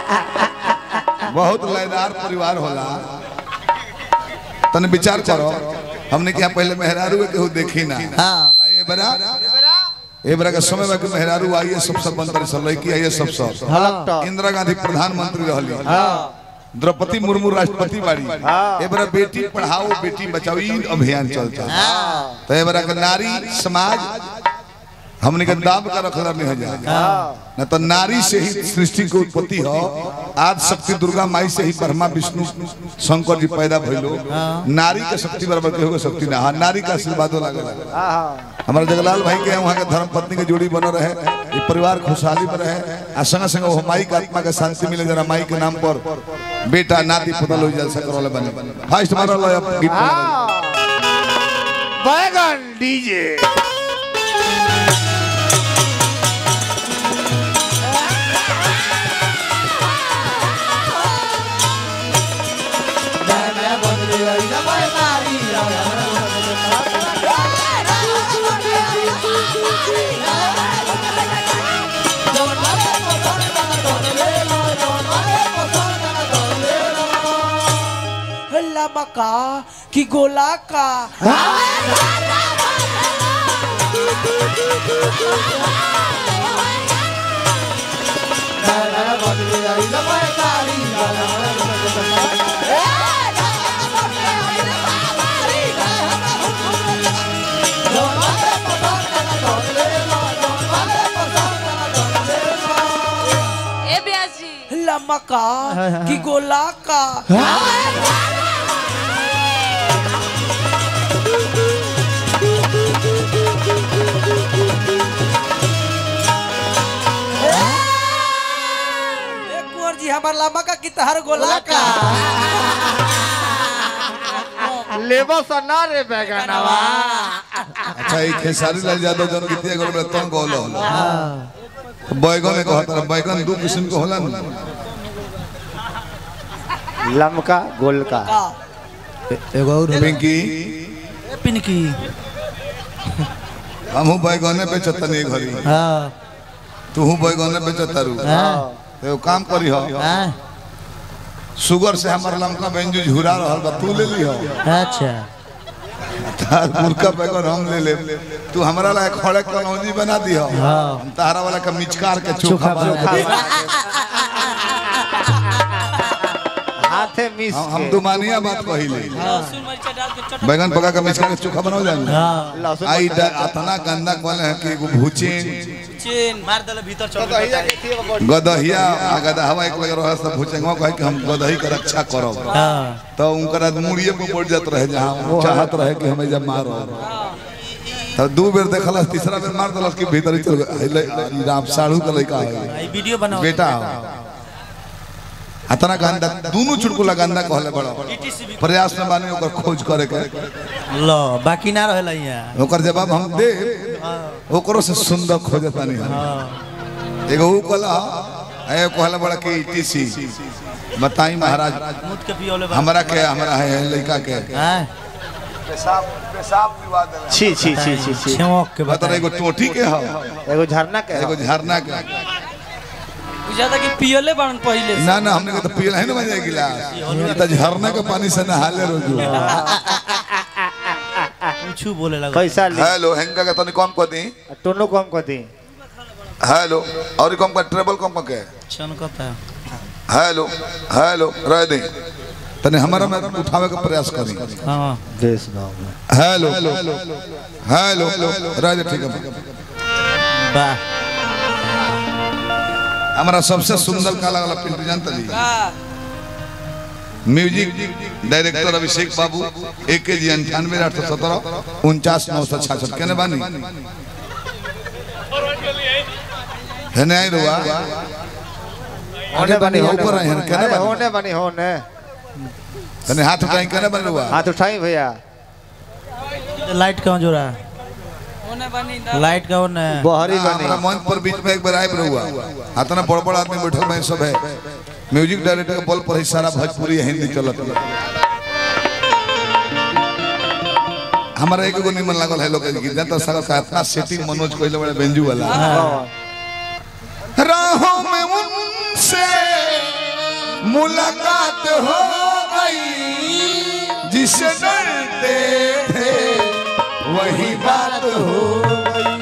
बहुत लयदार परिवार होला तने विचार करो हमने क्या पहले मेहरारू के केहू देखी ना हाँ आइए बरा ए बरा के समय में के मेहरारू आइए सब सब मंत्री सब लड़की आइए सब सब कलेक्टर इंदिरा गांधी प्रधानमंत्री रहली हाँ द्रौपदी मुर्मू राष्ट्रपति बाड़ी ए बरा बेटी पढ़ाओ बेटी बचाओ ई अभियान चलता तो ए बरा के नारी समाज हमने के दाब का रखला नहीं हो जाए न तो नारी से ही सृष्टि की उत्पत्ति हो आज शक्ति दुर्गा माई से ही ब्रह्मा विष्णु शंकर जी पैदा भइलो नारी के शक्ति बराबर के होगा शक्ति ना हाँ नारी का आशीर्वादो लागल हमारे जगलाल भाई के वहाँ के धर्म पत्नी के जोड़ी बनो रहे ये परिवार खुशहाली में रहे आ संग संग वो माई के आत्मा के शांति मिले जरा माई के नाम पर बेटा नाती पुतल हो जलसा करोले बने फास्ट मारो लो अब गीत बैगन डीजे लमका कि गोला का ए ब्याजी लमका कि गोला का ए कुंवर जी हमार लमका कि तहर गोला का लेबो सना रे बैगनवा अच्छा ये खेसारी लाल यादव जन गीतिया गोल में तंग गोल होला बैगन में कहता है बैगन दो किस्म के होला ना लमका गोलका एगो और पिंकी पिनकी हमहू बैगने पे चतनी घरी हाँ तूहू बैगने पे चतारू हाँ तो काम करी हो हाँ शुगर से हमार लमका बेंजू झुरा रहल बा तू ले ली हो अच्छा तार मुर्गा बैगन हम ले ले तू हमरा ला खड़े कलौजी बना दी हो हाँ। हम तारा वाला का मिचकार के चोखा बना दे हाथे मिस हम हम दुमानिया बात कहिले बैगन पका के मिचकार के चोखा बनाओ जान हाँ लहसुन आई ड- अतना गंदा कहले है कि एगो भूचेन मार दले भीतर चल गदहिया आ गदहवा एक लगे रहे सब भूचेंगवा कहे कि हम गदही के रक्षा करब हाँ तो उनकर मुड़िए पे पड़ जात रहे जहाँ वो चाहत रहे कि हमें जब मारो तो दू बेर देखल तीसरा बेर मार दलस कि भीतर ही चल गए ले, ई राम साढ़ू का लड़का है वीडियो बनाओ बेटा हो अतना गंदा दोनों चुटकुला गंदा कहले बड़ा प्रयास में बानी ओकर खोज करे के लो बाकी ना रहेला यहाँ ओकर जवाब हम दे ओकरो से सुंदर खोजता नहीं हम एगो ऊ कहला ए कहला बड़ा कि टीसी बताई महाराज मुद के पियोले हमरा के हमरा है लड़का के हाँ पेशाब पेशाब पिवा देला छी छी छी छी छी छेमोक के मतलब एगो टोटी के हो एगो झरना के एगो झरना के बुझाता कि पियले बाड़न पहिले से ना ना हमने के तो पियल है ना बजे गिलास ये तो झरना के पानी से नहाले रोजू कुछ बोले लगा पैसा ली हेलो हेंगा के तनी कम कर दी टोनो कम कर दी हेलो और कम कर ट्रेबल कम कर के छनकता हेलो हेलो रह दे तने हमारा में उठावे का प्रयास करी हाँ देश नाम हेलो हेलो रह दे ठीक है वाह हमारा सबसे सुंदर काला वाला पिंटू जानता जी म्यूजिक डायरेक्टर अभिषेक बाबू ए के जी अंठानवे आठ सौ सत्रह उनचास नौ सौ छाछठ केने बानी है नहीं रुआ होने बनी होने ऊपर आए हैं, बनी। कहने अरे बनी। होने बनी होने तने हाथ उठाई केने बनी रुआ हाथ उठाई भैया लाइट कहाँ जो रहा होने बनी ना लाइट का ओने बहरी हाँ, बनी हमरा मंच पर बीच में एक बार आए हुआ इतना बड़ बड़ आदमी बैठल में सब है म्यूजिक डायरेक्टर के बल पर ही सारा भोजपुरी हिंदी चलत है हमारा एक एगो निमन लागल है लोग गीत जनता सारा का इतना सेटिंग मनोज कोइले बड़े बेंजू वाला हाँ। राहों में उनसे मुलाकात हो गई जिसे डरते थे वही बात हो गई